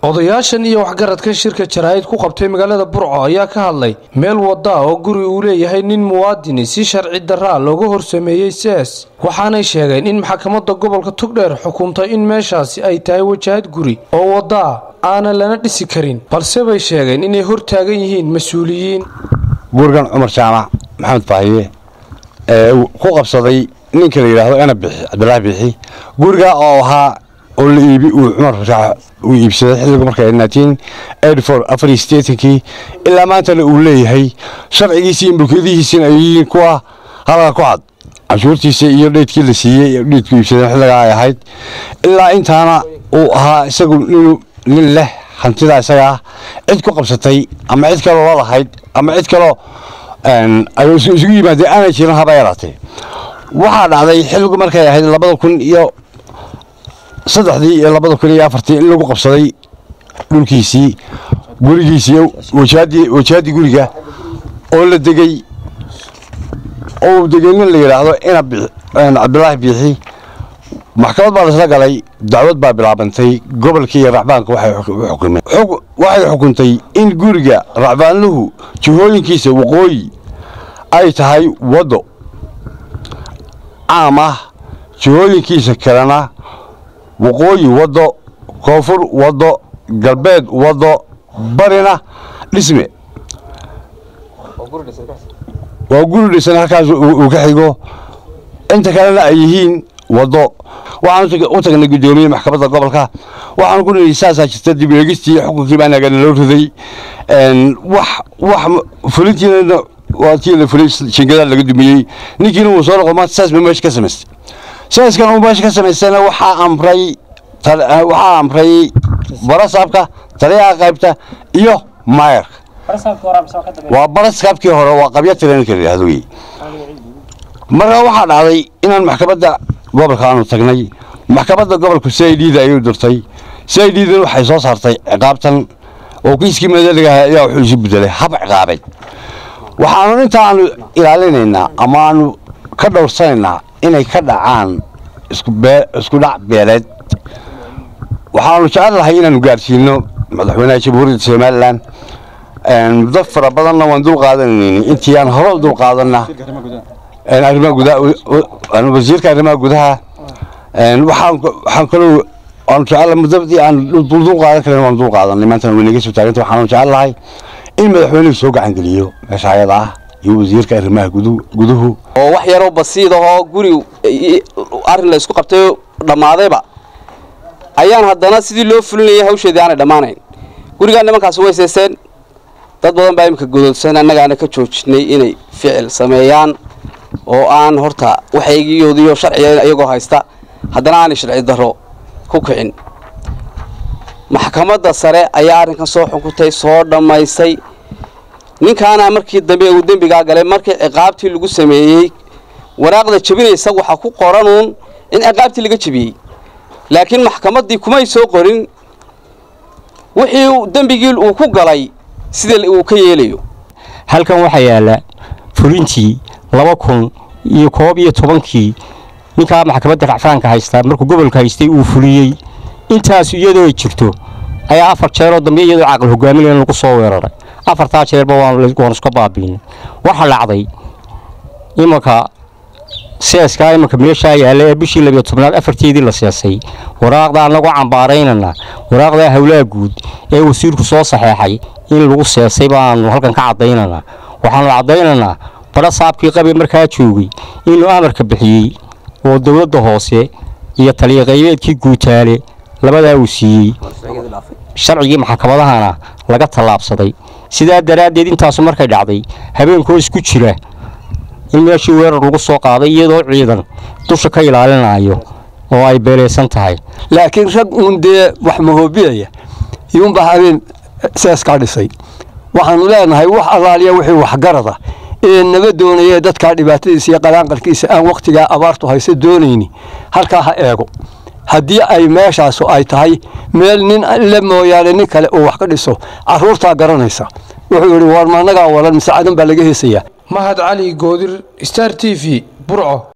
odayaashan iyo waxgaradkan shirka jaraa'id ku qabtay magaalada burco ayaa ka hadlay meel wada oo guri uu leeyahay nin muwaadini si sharci daraa looga horsameeyey sees waxaanay sheegeen in maxkamadda gobolka tugdheer xukuntay in meeshaasi ay tahay wajahad guri oo wadaa aanan lana dhisi karin balse bay sheegeen inay hor taagan yihiin mas-uuliyiin gurigan cumar jaamac maxamed faahiye ee ku qabsaday ninka la yidhaahdo ena bixi cabdilaahi bixi guriga oo ahaa oo la iibi uu cumar fasaax uu iibsaday xilligu markay nineteen eighty four afar iyo siddeetankii ilaa maantana uu leeyahay sharcigiisii iyo mulkiyadihiisina ay yihiin kuwa halka ku cad canshuurtiisa iyo dheydkii la siiyey dheydku iibsadeen xilligaa ay ahayd ilaa intaana uu ahaa isagu nin nin leh hantida isagaa cid ku qabsatay ama cid kaloo la lahayd ama cid kaloo ay isugu yimaadeen aanay jirin haba yaraatee waxaa dhacday xilligu markay ahayd labada kun iyo saddexdii iyo labada kun iyo afartii in lagu qabsaday dhulkiisii gurigiisii wajahadii wajahadii guriga oo la degey oo uu degey nin la yidhaahdo ina cabdilaahi biixi maxkamad baa laisla galay dacwad baa bilaabantay gobolkii iyo racbaanka waxay xukumeen waxay xukuntay in guriga racbaanluhu jihooyinkiisa waqooyi ay tahay waddo caam ah jihooyinkiisa kalena waqooyi waddo koonfur waddo galbeed waddo barina dhisme waa guri dhisan halkaas uu ka xigo inta kalena ay yihiin waddo waxaan u tagnay guddoomiye maxkamadda gobolka waxaan ku nihi saasaa jirta dib eegistii xukunkii baa nagana loo riday wax wax fulintiina waa tii la fulay jingadaa laga dumiyey ninkiina wuu soo noqo maanta saas ba meesha ka samaystay saaskan uu meesha ka samaystayna waxaa amray waxaa amray barasaabka taliyaha qaybta iyo maayarka waa barasaabkii hore waa qabya tirenka la yidhahdo wey marka waxaa dhacday inaan maxkamadda gobolka aanu tagnay maxkamadda gobolku c i d da ayuu dirtay c i d dan waxay soo saartay ciqaabtan oo kiiskii madaligaha ayaa wuxuu isu bedelay hab ciqaabeed waxaanu inta aanu ilaalinaynaa ama aanu ka dhowrsanaynaa inay ka dhacaan isku dhac beeleed waxaanu jecel lahay inaanu gaarsiino madaxweynaha jamhuuriyadda somalilan muddo fara badanna waan dul qaadanayni intii aan hore u dul qaadanna arrimaha gudaha wasiirka arrimaha gudaha waxaan kaloo waanu jecel muddadii aan dul qaadan karin waan dul qaadanay maantana way naga soo taaganta waxaanu jecel lahay in madaxweynuhu soo gacan geliyo meesha ayada ah iyo wasiirka arrimaha guduhu oo wax yaroo basiid ahoo guri arrin la isku qabtay dhammaadayba ayaan haddana sidii loo fulinayay hawsheedii aanay dhammaanayn gurigaa nimankaasi way seeseen dad badan baa iminka godoodsan annagaana ka joojinay inay ficil sameeyaan oo aan horta waxaygiyoodiyo sharciga iyagoo haysta haddana aanay sharci darro ku kicin maxkamadda sare ayaa arrinkan soo xukuntay soo dhammaysay ninkaana markii dambe uu dembigaa galay markii ciqaabtii lagu sameeyey waraaqda jebinaysa waxaa ku qoranuun in ciqaabtii laga jebiyey laakiin maxkamaddii kumay soo qorin wixii dembigii uu ku galay sida uu ka yeelayo halkan waxaa yaalla fulintii laba kun iyo koob iyo tobankii ninkaa maxkamadda racfaanka haystaa markuu gobolka haystay uu fuliyey intaas iyadoo ay jirto ayaa afar jeeroo dambe iyadoo caaqal hogaaminaya lagu soo weeraray afartaa jeerba waan iska baabiinay waxaa dhacday imanka seeskaa imanka meeshaa yaalla ee bishii labiyo tobnaad afarteedii la seesay waraaqda annagoo cambaaraynana waraaqdaa howlaha guud ee wasiirku soo saxeexay in lagu seesay baanu halkan ka caddaynanaa waxaanu caddaynaynaa badha saabkii qabi markaa joogay inuu amarka bixiyey oo dowladda hoose iyo taliya qaybeedkii guutaale labadaa uu siiyey sharcigii maxkamadahana laga tallaabsaday sidaa daraaddeed intaasu markay dhacday habeenkoo isku jira in meeshii weerar lagu soo qaaday iyadoo ciidan dusha ka ilaalinayo oo ay beelaysan tahay laakiin rag uun dee wax mahoobiyaya iyuunbaa habeen seeskaa dhisay waxaanu leenahay wax allaaliya wixii waxgarada ee naga doonayee dadkaa dhibaatadiisa iyo qalaanqalkiisa aan wakhtigaa abaartu hayse doonayni halkaa ha eego haddii ay meeshaasu ay tahay meel nin le mooyaane nin kale uu wax ka dhiso carruurtaa garanaysa wuxuu yidhi war maannagaa walan mise cadan baa laga heesayaa mahad cali goodir star t v burco